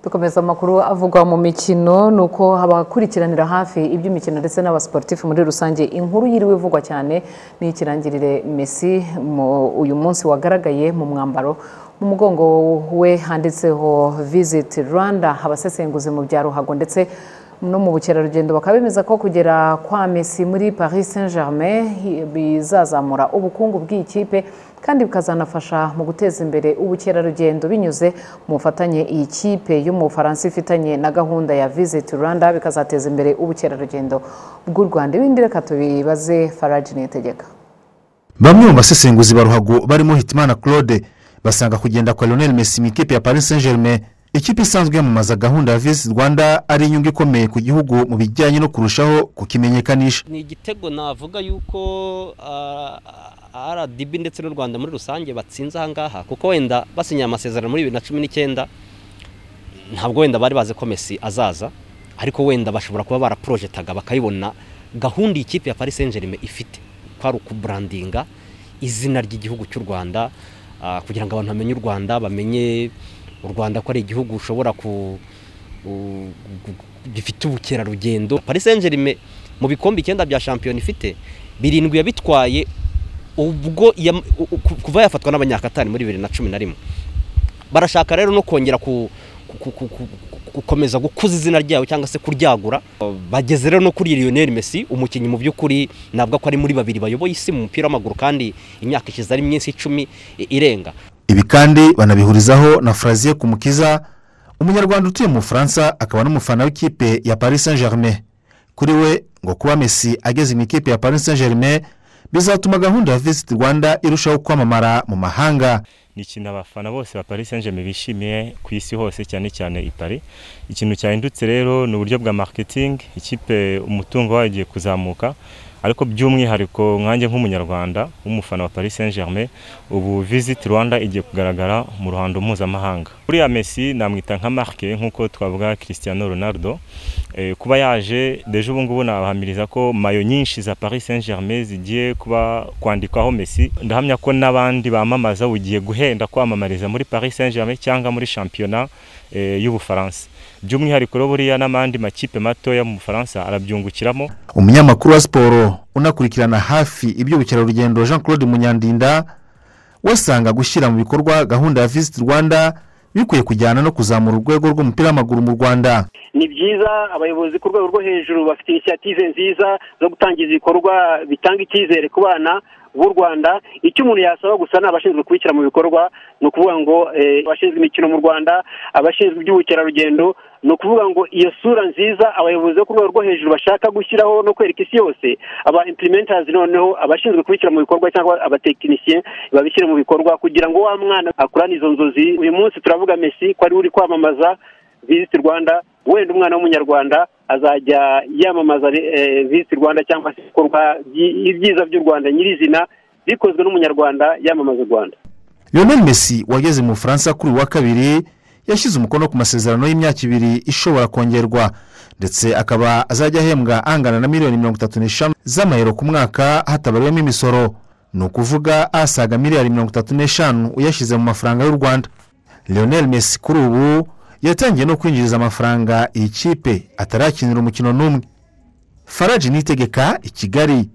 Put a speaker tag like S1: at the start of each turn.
S1: dukomeza amakuru avugwa mu mikino ni uko abakurikiranira hafi iby'imikino ndetse n'abasiporutifu muri rusange inkuru yiriwe ivugwa cyane n'iy'ikirangirire Messi mu- uyu munsi wagaragaye mu mwambaro mu mugongo we handitseho visit rwanda abasesenguzi mu bya ruhago ndetse no mu bukerarugendo bakaba bemeza ko kugera kwa Messi muri Paris Saint Germain hi- bizazamura ubukungu bw'iyi kipe kandi bikazanafasha mu guteza imbere ubukerarugendo binyuze mu bufatanye iyi kipe yo mu Bufaransa ifitanye na gahunda ya Visit Rwanda bikazateza imbere ubukerarugendo bw'u Rwanda ibindi reka tubibaze Faraji Niyitegeka
S2: bamwe mu basesenguzi ba ruhago barimo hitimana claude basanga kugenda kwa lionel messi mu ikipe ya paris saint germain ikipe isanzwe yamamaza gahunda ya visi rwanda ari inyungu ikomeye ku gihugu mu bijyanye no kurushaho kukimenyekanisha
S3: ni igitego navuga yuko ah, ah, rdb ndetse n'u rwanda muri rusange batsinze ahangaha kuko wenda basinyiye amasezerano muri bibiri na cumi n'icyenda ntabwo wenda bari bazi ko Messi azaza ariko wenda bashobora kuba baraporojetaga bakayibona gahunda iyi kipe ya paris saint germain ifite ko ari ukuburandinga izina ry'igihugu cy'u rwanda ah, kugira ngo abantu bamenye u rwanda bamenye u rwanda ko ari igihugu ushobora ku u- gu- gu- gifite ubukerarugendo paris saint germain mu bikombe icyenda bya shampiyona ifite birindwi yabitwaye ubwo yam- u- u- ku- kuva yafatwa n'abanyakatari muri bibiri na cumi na rimwe barashaka rero no kongera ku- ku- ku- ku- ku- gukomeza gukuza izina ryabo cyangwa se kuryagura bageze rero no kuri Lionel Messi umukinnyi mu by'ukuri navuga ko ari muri babiri bayoboye isi mu mupira w'amaguru kandi imyaka ishize ari myinshi icumi i- irenga
S2: ibi kandi banabihurizaho na furaziye kumukiza umunyarwanda utuye mu bufaransa akaba n'umufana w'ikipe ya paris saint germain kuri we ngo kuba messi ageze mu ikipe ya paris saint germain bizatuma gahunda ya visit rwanda irushaho kwamamara mu mahanga
S4: ni ikintu abafana bose ba paris saint germain bishimiye ku isi hose cyane cyane i paris ikintu cyahindutse rero ni uburyo bwa marketing ikipe umutungo wayo ugiye kuzamuka ariko by'umwihariko nkanjye nk'umunyarwanda w'umufana wa paris saint germain ubu visit rwanda igiye kugaragara mu ruhando mpuzamahanga uriya messi namwita nka marke nk'uko twavuga cristiano ronaldo Eh, kuba yaje deje ubu ngubu nabahamiriza ko mayo nyinshi za paris saint germain zigiye kuba kwandikwaho messi ndahamya ko n'abandi bamamaza bugiye guhenda kwamamariza muri paris saint germain cyangwa muri shampiyona eh, y'ubufaransa by'umwihariko rero buriya n'amandi makipe matoya mu bufaransa arabyungukiramo
S2: umunyamakuru wa siporo unakurikirana hafi iby'ubukerarugendo jean claude munyandinda wasanga gushyira mu bikorwa gahunda ya visit rwanda bikwiye kujyana no kuzamura urwego rw'umupira w'amaguru mu rwanda
S5: ni byiza abayobozi ku rwego rwo hejuru bafite inisiyative nziza zo gutangiza ibikorwa bitanga icyizere ku bana b'u rwanda icyo umuntu yasaba gusa ni abashinzwe kubishyira mu bikorwa ni ukuvuga ngo eh, abashinzwe imikino mu rwanda abashinzwe iby'ubukerarugendo ni ukuvuga ngo iyo sura nziza abayobozi bo ku rwego rwo hejuru bashaka gushyiraho no kwereka isi yose aba implementers noneho abashinzwe kubishyira mu bikorwa cyangwa abatekinisiye babishyire mu bikorwa kugira ngo wa mwana akurane izo nzozi uyu munsi turavuga mesi ko ari we uri kwamamaza visiti rwanda wenda umwana w'umunyarwanda azajya yamamaza eh, visiti rwanda cyangwa se ibikorwa by- ibyiza by'u rwanda nyirizina bikozwe n'umunyarwanda yamamaza u rwanda
S2: lionel messi wageze mu bufaransa kuri uyu wa kabiri yashyize umukono ku masezerano y'imyaka ibiri ishobora kongerwa ndetse akaba azajya ahembwa angana na miliyoni mirongo itatu n'eshanu z'amayero ku mwaka hatabariwemo imisoro ni ukuvuga asaga miliyari mirongo itatu n'eshanu uyashyize mu mafaranga y'u rwanda lionel messi kuri ubu yatangiye no kwinjiriza amafaranga iyi kipe atarakinira umukino n'umwe faraji nitegeka i kigali